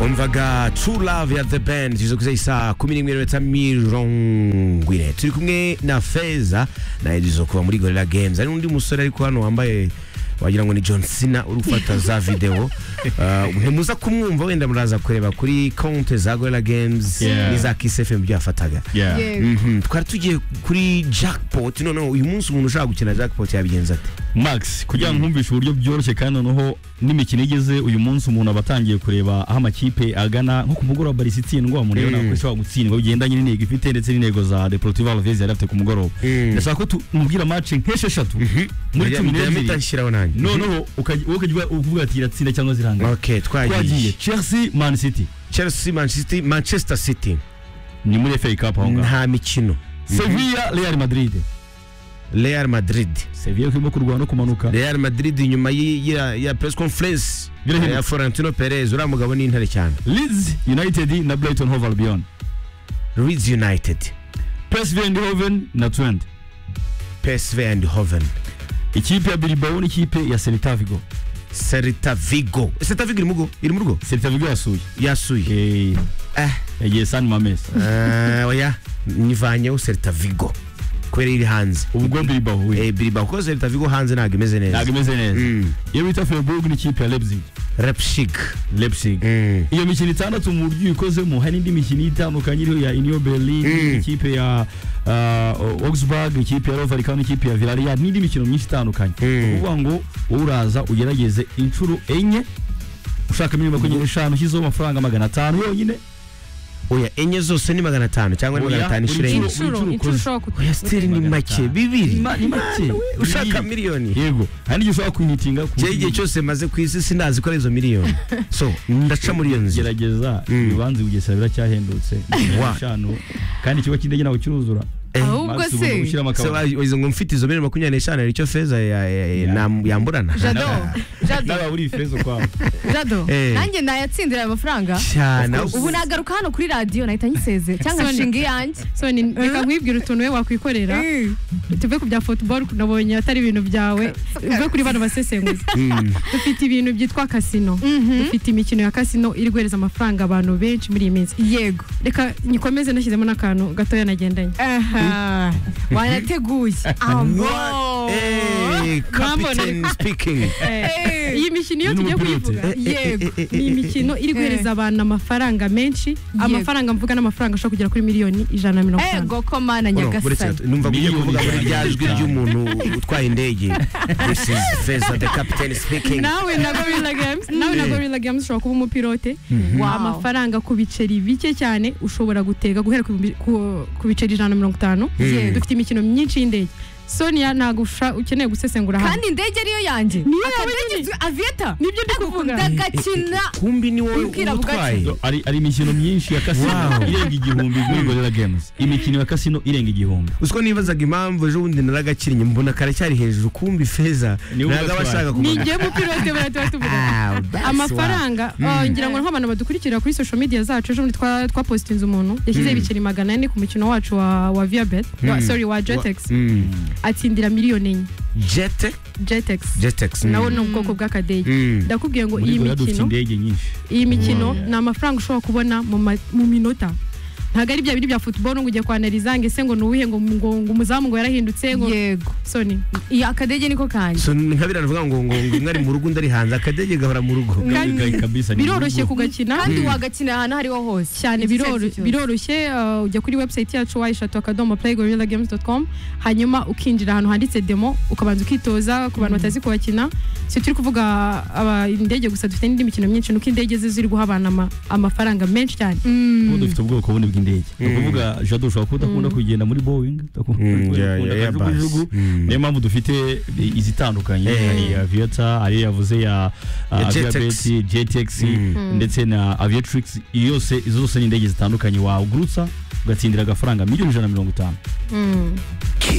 umvaga true love ya the band zizokuze isaa kumi n'imwe n'iminota mirongo ine turi kumwe na feza naye zizokuba muri gorilla games hari n'undi musore ariko hano wambaye wagira ngo ni john cena uri gufata za videwo Uh, ntimuza kumwumva wenda muraza kureba kuri konte za gorilla games Yeah. n'iza kiss fm ibyo yafataga Yeah. Yego. Mhm, twari tugiye kuri jackpot noneho uyu munsi umuntu ushaka gukina jackpot yabigenza ate Max kugira ngo nkumvishe uburyo byoroshye kandi noneho n'imikino igeze uyu munsi umuntu aba atangiye kureba aho amakipe agana nko ku mugoroba Barca itsindwa umuntu yabona ko ishobora gutsindwa bigendanye n'intego ifite ndetse n'intego za Deportivo Alaves yari afite ku mugoroba Mm. ndashaka ko tumubwira match nk'esheshatu muri cumi Ndayamita n'ebyiri nshyiraho nanjye noneho ukajya wowe ukajya uvuga ati iratsinda cyangwa zirangana ok twagiye twagiye Chelsea Man City chelsea manchester City- manchester city ni muri FA Cup aho ngaho nta mikino Sevilla Real Madrid real madrid Sevilla ko irimo kurwana no kumanuka real madrid nyuma y'i- ya ya press conference Birahinduka. ya florentino perez uriya mugabo ni intare cyane Leeds United na Brighton Hove Albion leeds united PSV Eindhoven na Twente psv and hoven ikipe ya Bilbao n'ikipe ya Celta Vigo serita vigo serita vigo iri mu rugo iri mu rugo Celta Vigo yasuye yasuye eh eh yagiye San Mames eh, oya nyivanyeho serita vigo kubera iri hanze ubwo Bilbao we eh biriba kuko serita vigo hanze ntabwo imeze ntabwo neza imeze neza Mm. iyo bita Freiburg n'ikipe ya Leipzig Leipzig Leipzig Mm. iyo mikino itandatu mu buryo uyikozemo hari n'indi mikino itandukanye iriho ya Union Berlin Mm. ikipe ya uh, Augsburg ikipe ya Rovarika n'ikipe ya Villarreal n'indi mikino myinshi itandukanye Mm. ni ukuvuga ngo wowe uraza ugerageze inshuro enye ushaka miliyoni makumyabiri n'eshanu ushyizeho amafaranga magana atanu yonyine oya enye zose ni magana atanu cyangwa ni magana atanu inshuro Buri enye nshuro- inshuro buri inshuro nshuro ushobora oya kugira sitiri ni Magana make atanu. bibiri Ni make ushaka miliyoni yego hari n'igihe ushobora kwihitinga ku cyari igihe cyose maze ku isi sinazi ko ari izo miliyoni so ndaca muri iyo nzira gerageza Mm. ibibanza i bugesera biracyahendutse Wa. eshanu kandi ikigo cy'indege ntabwo kiruzura ahubwo Max, ugomba se gushyiramo So, akabati. wa- izo ngo mfite izo miliyoni makumyabiri n'eshanu hari icyo feza ya- ya- ya- nam- yamburana jado jado Nawe uri ifeza ukwawe jado Eh. nanjye ntayatsindira aya mafaranga cyane ubu nagaruka hano kuri radiyo nahita nyiseze cyangwa Soni. nshinga iyanjye soni reka nkwibwire utuntu we wakwikorera tuve ku bya football nabonye atari ibintu byawe uve kuri bano basesenguzi dufite ibintu byitwa kasino dufite imikino ya kasino iri guhereza amafaranga abantu benshi muri iyi minsi yego reka nyikomeze nashyizemo n'akantu gatoya nagendanye aha wanateguye What? Eh, captain speaking Eh. iyi mikino iyo Ni tugiye n'umupilote. kuyivuga Eh, eh, eh, eh, eh, ni eh, imikino iri guhereza abantu amafaranga menshi Yego. amafaranga mvuga n'amafaranga ashobora kugera kuri miliyoni ijana na mirongo itanu ego ko mana Oh, no, buretse nyagasani gato. numva ugiye Miliyoni kuvuga muri rya ijana na jwi mirongo ry'umuntu utwaye indege this is feza the captain speaking nawe na gorilla games nawe na gorilla games ushobora kuba umupilote Wow. amafaranga ku biceri bike cyane ushobora gutega guhera ku bi- ku- ku biceri ijana na mirongo itanu Mm. dufite imikino myinshi y'indege sonia ntabwo usha- ukeneye gusesengura hano kandi indege ariyo yanjye Niyo yawe akadege nyine. tu- aviyeta nibyo ndi kuvuga ndagakina kumbi ni wowe Ubwira uba utwaye Do- ari ari imikino myinshi ya kasino Wow. irenga igihumbi muri gorilla games imikino ya kasino irenga igihumbi uziko nibazaga impamvu ejo bundi naragakinnye mbona karacyari hejuru kumbi feza Ni wowe ntabwo aba ugatwaye. ashaka kumenya ninjye mupilote baratuba tuvuga Ah, that's amafaranga oh, ngira ngo nk'abantu badukurikira kuri social media zacu ejo bundi twa- twapositinze umuntu yashyizeho ibiceri magana ane ku mukino wacu wa wa viabet Mm. wa, sorry wa wa- jetex Mm. atsindira miliyoni enye Jete- jetex Jetex, mm. nawo ni ubwoko bw'akadege Mm. ndakubwiye ngo muri iyi gorilla dufite mikino indege nyinshi iyi mikino Yeah. ni amafaranga ushobora kubona mu ma- mu minota ntabwo ari bya biri bya football ngo ujye kwanariza ngo ese ngo ni uwuhe ngo ngo ngo umuzamu ngo yarahindutse ngo yego soni iyi akadege niko kanjye So, ni nka biriya bivuga ngo ngo ngo umwe ari mu rugo undi ari hanze akadege gahora mu rugo Kandi Gaga kabisa ni biroroshye urugo. kugakina kandi wagakina ahantu aho ariho hose cyane Igiceri biroro- cyose. biroroshye uh, ujya kuri website yacu wayishatu akadomo playgorillagames.com hanyuma ukinjira ahantu handitse demo ukabanza ukitoza ku bantu batazi kuhakina si turi kuvuga aba indege gusa dufite n'indi mikino myinshi nuko indege ze ziri guha abantu ama- amafaranga menshi cyane Ubu dufite ubwoko bundi bw'indege ni Mm. ukuvuga jado ushobora kuba udakunda kugenda muri boeing udakunda Mm, kugenda yeah, ku yeah, Airbus. kajugujugu. Mm. niyo mpamvu dufite izitandukanye Eh. hari aviata hari yavuze ya Ya Jetex. aviabeti jetex Mm. ndetse na aviatrix iyo yose izo zose ni indege zitandukanye wagurutsa ugatsindira agafaranga miliyoni ijana na mirongo itanu Mm. Kiss.